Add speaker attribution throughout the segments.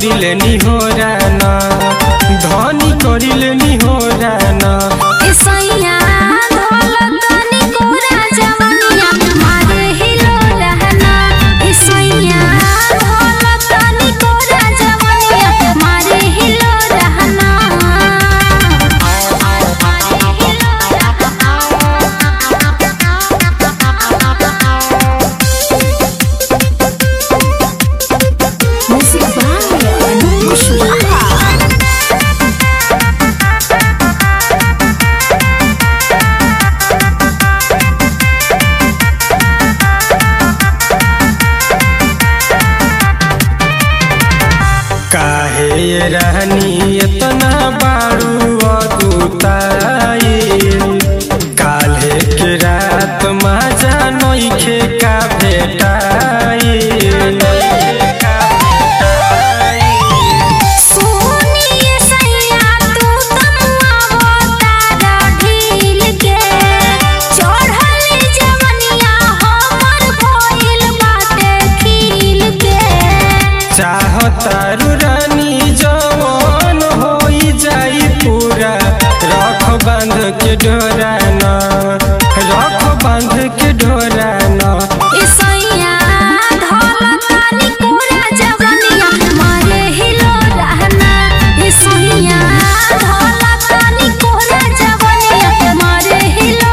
Speaker 1: करिले निहोरा ना धनी करिले निहोरा ना
Speaker 2: इसैया ढोलकनी कोरा जवनिया मारे हिलो रहना इसैया ढोलकनी कोरा जवनिया मारे हिलो रहना Music by Anush Wahab.
Speaker 1: काहे ये रहनी इतना बारू अदुताई काल्हे के रात मजा नइखे का भेटाई
Speaker 2: सोनिए सैया तू तमुआ तारा ढील के चढ़ल जवनिया हमर भइल बाटे खील के
Speaker 1: चाहतारू रानी जवान होई जाई पूरा रख बांध के ढोराना रख बांध के ढोराना
Speaker 2: इसैया ढोलकनी कोरा जवनिया मारे हिलो रहना इसैया ढोलकनी कोरा जवनिया मारे हिलो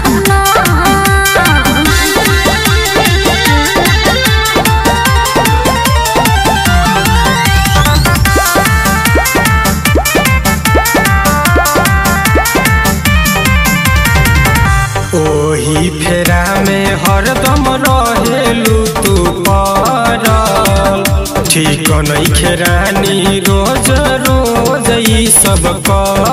Speaker 1: ओही फेरा में हरदम रहेलू तू परल ठीक नइखे रानी रोज रोज ई सब कर